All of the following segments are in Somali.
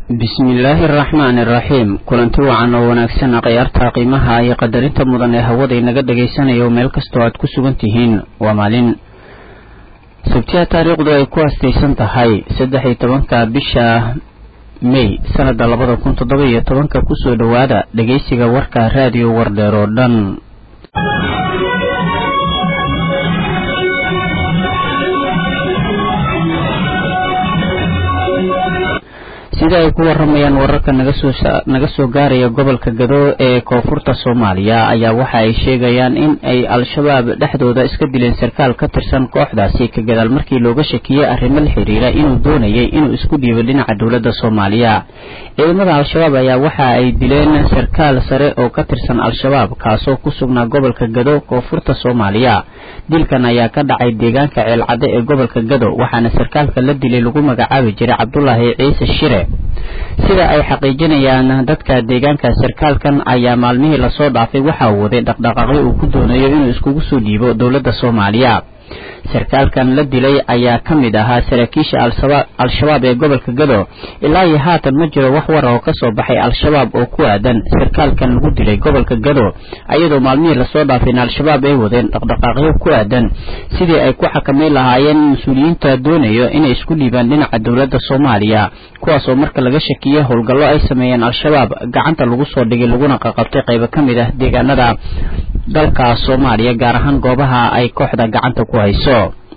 bismillaahi araxmaani araxiim kulanti wacan oo wanaagsan khiyaarta qiimaha iyo qadarinta mudan ee hawada inaga dhagaysanayo meel kastoo aad ku sugan tihiin waa maalin sabtiya taariikhdu ay ku astaysan tahay saddex iyo tobanka bisha may sanada labada kun toddoba iyo tobanka kusoo dhowaada dhageysiga warka raadiyo wardheer oo dhan sida ay ku waramayaan wararka naga soo gaaraya gobolka gado ee koonfurta soomaaliya ayaa waxa ay sheegayaan in ay al-shabaab dhexdooda iska dileen sarkaal ka tirsan kooxdaasi ka gadaal markii looga shakiyey arrimo la xiriira inuu doonayay inuu isku dhiibo dhinaca dowladda soomaaliya ciidamada al-shabaab ayaa waxa ay dileen sarkaal sare oo ka tirsan al-shabaab kaasoo ku sugnaa gobolka gado koonfurta soomaaliya dilkan ayaa ka dhacay deegaanka ceelcadde ee gobolka gado waxaana sarkaalka la dilay lagu magacaabi jiray cabdulaahi ciise shire sida ay xaqiijinayaan dadka deegaanka sarkaalkan ayaa maalmihii lasoo dhaafay waxaa waday dhaqdhaqaaqyo uu ku doonayo inuu iskugu soo dhiibo dowladda soomaaliya sarkaalkan la dilay ayaa ka mid ahaa saraakiisha al-shabaab ee gobolka gado ilaa iyo haatan ma jiro wax war oo ka soo baxay al-shabaab oo ku aadan sarkaalkan lagu dilay gobolka gado ayadoo maalmihii lasoo dhaafayna al-shabaab ay wadeen dhaqdhaqaaqyo ku aadan sidii ay ku xakameyn lahaayeen mas-uuliyiinta doonayo inay isku dhiibaan dhinaca dowladda soomaaliya kuwaasoo marka laga shakiyey howlgallo ay sameeyeen al-shabaab gacanta lagu soo dhigay laguna qaqabtay qaybo ka mid ah deegaanada dalka soomaaliya gaar ahaan goobaha ay kooxda gacanta ku hayso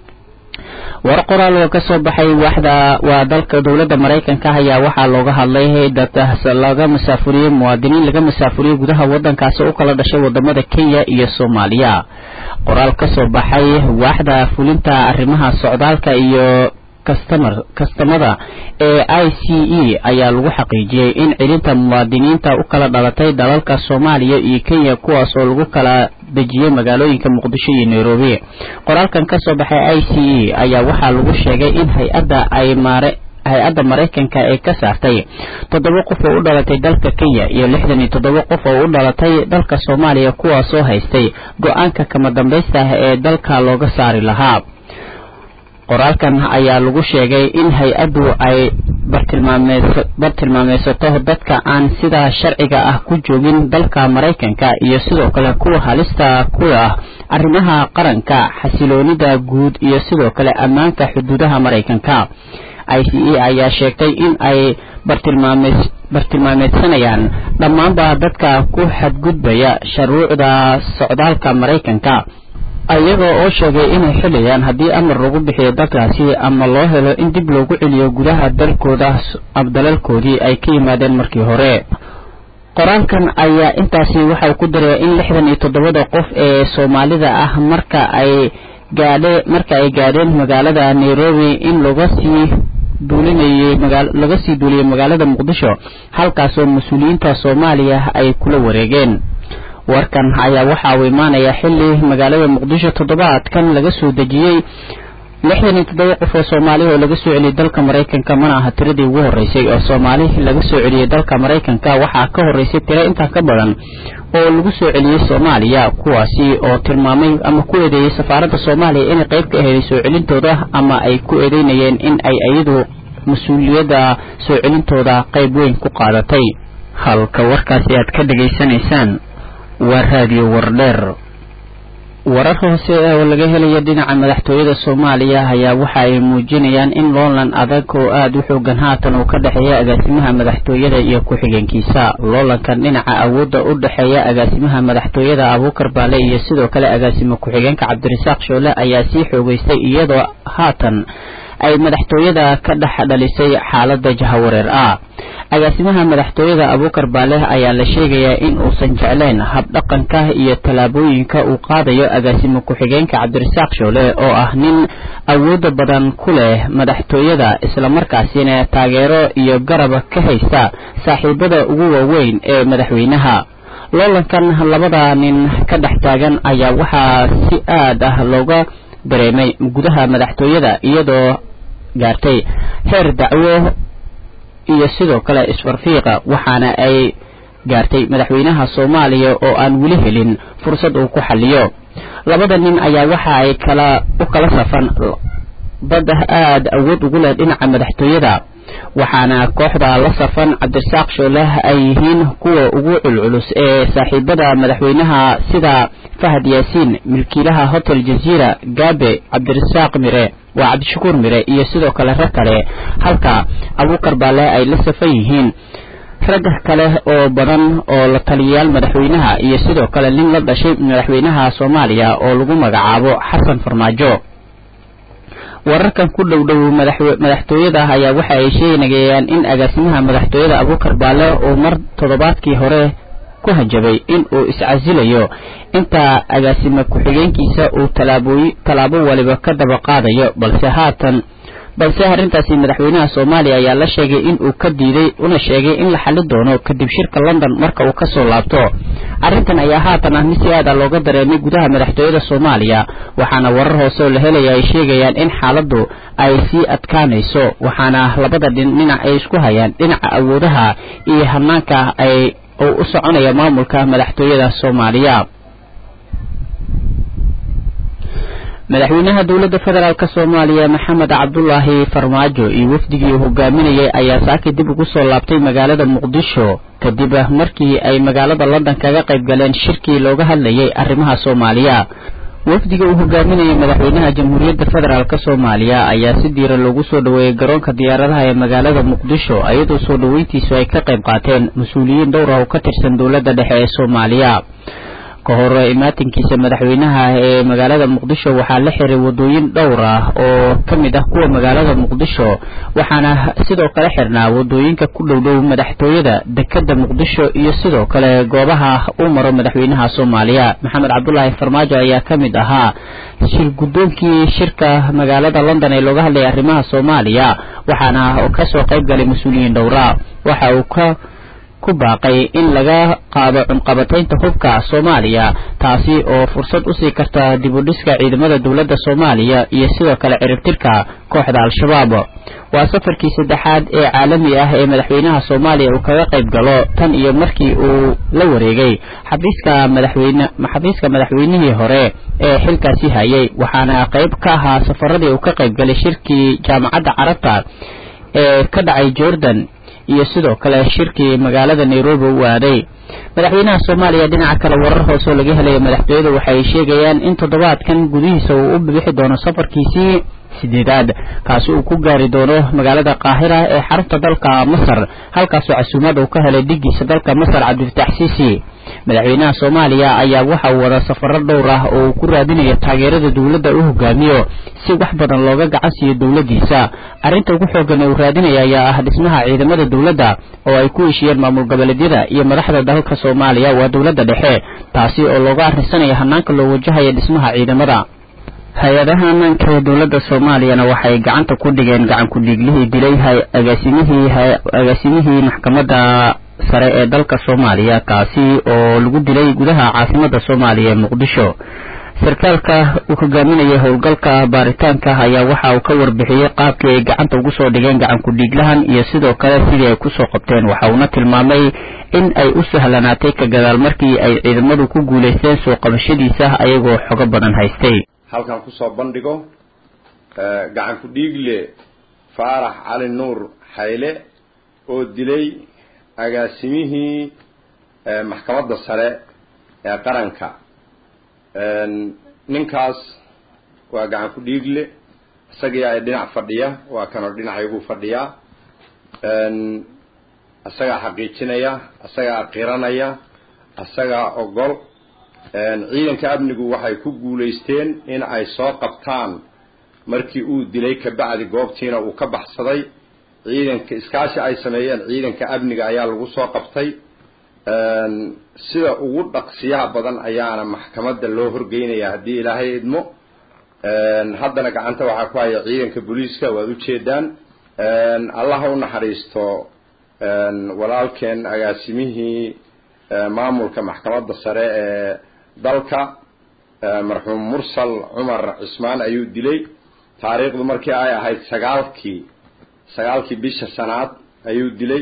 war qoraal oo kasoo baxay waxda waa dalka dowladda maraykanka ayaa waxaa looga hadlay dad laga masaafuriyey muwaadiniin laga masaafuriyey gudaha wadankaasi u kala dhashay wadamada kenya iyo soomaaliya qoraal kasoo baxay waaxda fulinta arrimaha socdaalka iyo kastamada ee i c e ayaa lagu xaqiijiyey in celinta muwaadiniinta u kala dhalatay dalalka soomaaliya iyo kenya kuwaas oo lagu kala dejiyey magaalooyinka muqdisho iyo nairobi qoraalkan kasoo baxay i c e ayaa waxaa lagu sheegay in hay-adda ay maare hay-adda maraykanka ee ka saartay toddoba qof oo u dhalatay dalka kenya iyo lixdan iyo toddoba qof oo u dhalatay dalka soomaaliya kuwaasoo haystay go-aanka kama dambaysta ah ee dalka looga saari lahaa qoraalkan ayaa lagu sheegay in hay-addu ay bartilmaameysato dadka aan sida sharciga ah ku joogin dalka maraykanka iyo sidoo kale kuwa halista ku ah arrimaha qaranka xasiloonida guud iyo sidoo kale ammaanka xuduudaha maraykanka i c e ayaa sheegtay in ay bartilmaameysanayaan dhammaanba dadka ku xadgudbaya shuruucda socdaalka maraykanka ayaga oo sheegay inay xilayaan haddii amar lagu bixiyo dalkaasi ama loo helo in dib loogu celiyo gudaha dalkooda dalalkoodii ay ka yimaadeen markii hore qoraalkan ayaa intaasi waxau ku daraya in lixdan iyo toddobada qof ee soomaalida ah marka ay gaadhe marka ay gaadheen magaalada nairobi in laga sii duulinayay laga sii duuliyey magaalada muqdisho halkaasoo mas-uuliyiinta soomaaliya ay kula wareegeen warkan ayaa waxa uu imaanaya xilli magaalada muqdisho toddobaadkan laga soo dejiyey lixdan iyo toddoba qof oo soomaaliya oo laga soo celiyey dalka maraykanka mana aha tiradii ugu horreysay oo soomaali laga soo celiyey dalka maraykanka waxaa ka horreysay tiro intaa ka badan oo lagu soo celiyey soomaaliya kuwaasi oo tilmaamay ama ku eedeeyey safaaradda soomaaliya inay qayb ka aheeday soo celintooda ama ay ku eedeynayeen in ay iyadu mas-uuliyadda soo celintooda qayb weyn ku qaadatay halka warkaasi aad ka dhegaysanaysaan waa raadiyo wardheer warar hoose oo laga helaya dhinaca madaxtooyada soomaaliya ayaa waxa ay muujinayaan in loolan adag oo aada u xoogan haatan uu ka dhexeeya agaasimaha madaxtooyada iyo ku-xigeenkiisa loolankan dhinaca awoodda u dhexeeya agaasimaha madaxtooyada abuukar baale iyo sidoo kale agaasimo ku-xigeenka cabdirasaaq shoole ayaa sii xoogeystay iyadoo haatan ay madaxtooyada ka dhex dhalisay xaalada jahawareer ah agaasimaha madaxtooyada abuukar baaleh ayaa la sheegayaa in uusan jeclayn habdhaqanka iyo tallaabooyinka uu qaadayo agaasimo ku-xigeenka cabdirasaaq shoole oo ah nin awooda badan ku leh madaxtooyada islamarkaasina taageero iyo garab ka haysta saaxiibada ugu waaweyn ee madaxweynaha loolankan labada nin ka dhex taagan ayaa waxaa si aad ah looga dareemay gudaha madaxtooyada iyadoo gaartay heer dacwo iyo sidoo kale isfarfiiqa waxaana ay gaartay madaxweynaha soomaaliya oo aan weli helin fursad uu ku xaliyo labada nin ayaa waxa ay kala u kala safan dad aada awood ugu leh dhinaca madaxtooyada waxaana kooxda la safan cabdirasaaq shooleh ay yihiin kuwa ugu culculus ee saaxiibada madaxweynaha sida fahad yaasiin milkiilaha hotel jaziira gaabe cabdirasaaq mire waa cabdishakuur mire iyo sidoo kale rag kale halka abuukar baale ay la safan yihiin rag kale oo badan oo la taliyayaal madaxweynaha iyo sidoo kale nin la dhashay madaxweynaha soomaaliya oo lagu magacaabo xasan farmaajo wararkan ku dhow dhow madaxtooyada ayaa waxa ay sheegayaan in agaasimaha madaxtooyada abuukar baale uu mar toddobaadkii hore ku hanjabay in uu iscasilayo inta agaasime ku-xigeenkiisa uu talaabooy tallaabo waliba ka daba qaadayo balse haatan balse arrintaasi madaxweynaha soomaaliya ayaa la sheegay in uu ka diiday una sheegay in la xali doono kadib shirka london marka uu kasoo laabto arrintan ayaa haatan ah mid si aada looga dareemay gudaha madaxtooyada soomaaliya waxaana warar hoose oo la helaya ay sheegayaan in xaaladdu ay sii adkaanayso waxaana labada dhinac ay isku hayaan dhinaca awoodaha iyo hanaanka ay uu u soconaya maamulka madaxtooyada soomaaliya madaxweynaha dowladda federaalk soomaaliya maxamed cabdulaahi farmaajo iyo wafdigii uu hogaaminayay ayaa saaki dib ugu soo laabtay magaalada muqdisho kadib markii ay magaalada london kaga qayb galeen shirkii looga hadlayay arrimaha soomaaliya wafdiga uu hogaaminayay madaxweynaha jamhuuriyadda federaalk soomaaliya ayaa si diiran loogu soo dhoweeyey garoonka diyaaradaha ee magaalada muqdisho iyadoo soo dhoweyntiisu ay ka qayb qaateen mas-uuliyiin dhowr ah oo ka tirsan dowladda dhexe ee soomaaliya ka hor imaatinkiisa madaxweynaha ee magaalada muqdisho waxaa la xiray wadooyin dhowr ah oo ka mid ah kuwa magaalada muqdisho waxaana sidoo kale xirnaa wadooyinka ku dhowdhow madaxtooyada dekada muqdisho iyo sidoo kale goobaha u maro madaxweynaha soomaaliya maxamed cabdulaahi farmaajo ayaa ka mid ahaa shir guddoonkii shirka magaalada london ee looga hadlayay arrimaha soomaaliya waxaana kasoo qayb galay mas-uuliyiin dhowra waxa uu ka ku baaqay in laga qaado cunqabataynta hubka soomaaliya taasi oo fursad usii karta dib u dhiska ciidamada dowladda soomaaliya iyo sidoo kale ciribtirka kooxda al-shabaab waa safarkii saddexaad ee caalami ah ee madaxweynaha soomaaliya uu kaga qayb galo tan iyo markii uu la wareegay xafiiska madaxweyne xafiiska madaxweynihii hore ee xilkaasi hayay waxaana qayb ka ahaa safaradii uu ka qayb galay shirkii jaamacadda carabta ee ka dhacay jordan iyo sidoo kale shirkii magaalada nairobi u aaday madaxweynaha soomaaliya dhinaca kale warar hoose oo laga helaya madaxtooyada waxay sheegayaan in toddobaadkan gudihiisa uu u bixi doono safarkiisii sideedaad kaasi uu ku gaari doono magaalada qaahira ee xarunta dalka masar halkaasoo casuumad uu ka helay dhigiisa dalka masar cabdifatax siisi madaxweynaha soomaaliya ayaa waxa uu wada safaro dhowr ah oo uu ku raadinayo taageerada dowladda u hogaamiyo si wax badan looga gacan siiyo dowladdiisa arrinta ugu xoogan ee uu raadinaya ayaa ah dhismaha ciidamada dowladda oo ay ku heshiyeen maamul goboleedyada iyo madaxda dalka soomaaliya waa dowladda dhexe taasi oo looga arrinsanaya hanaanka loo wajahaya dhismaha ciidamada hay-adaha ammaanka ee dowladda soomaaliyana waxay gacanta ku dhigeen gacan ku-dhiiglihii dilay agaasimihii agaasimihii maxkamadda sare ee dalka soomaaliya kaasi oo lagu dilay gudaha caasimadda soomaaliya ee muqdisho sarkaalka uu hogaaminayay howlgalka baaritaanka ayaa waxa uu ka warbixiyey qaabkii ay gacanta ugu soo dhigeen gacan ku-dhiiglahan iyo sidoo kale sidii ay kusoo qabteen waxa uuna tilmaamay in ay u sahlanaatay ka gadaal markii ay ciidamadu ku guulaysteen soo qabashadiisa ayagoo xogo badan haystay halkan kusoo bandhigo gacan ku-dhiigle faarax cali nuur xayle oo dilay agaasimihii maxkamadda sare ee qaranka ninkaas waa gacan ku-dhiigle isagii ay dhinac fadhiya waa kanoo dhinacaygu fadhiyaa isagaa xaqiijinaya isagaa qiranaya isagaa ogol ciidanka amnigu waxay ku guulaysteen in ay soo qabtaan markii uu dilay kabacdi goobtiina uu ka baxsaday ciidanka iskaashi ay sameeyeen ciidanka amniga ayaa lagu soo qabtay sida ugu dhaqsiyaha badan ayaana maxkamadda loo horgeynaya haddii ilaahay idmo haddana gacanta waxaa ku haya ciidanka booliiska waad ujeedaan allah ha u naxariisto walaalkeen agaasimihii maamulka maxkamadda sare ee dalka marxuum mursal cumar cismaan ayuu dilay taariikhdu markii ay ahayd sagaalkii sagaalkii bisha sanaad ayuu dilay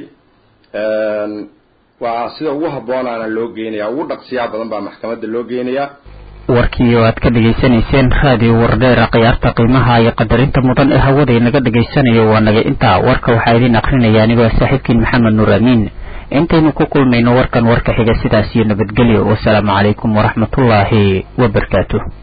waa sida ugu habboonaana loo geynayaa ugu dhaqsiyaha badan baa maxkamadda loo geynayaa warkii oo aad ka dhegaysanayseen raadiyo wardheera khiyaarta qiimaha iyo qadarinta mudan ee hawada inaga dhegaysanayo waa naga intaa warka waxaa idiin akrinaya anigoo saaxiibkiin maxamed nuur amiin intaynu ku kulmayno warkan warka xiga sidaas iyo nabadgelyo wasalaamu calaykum waraxmatullaahi wabarakaatu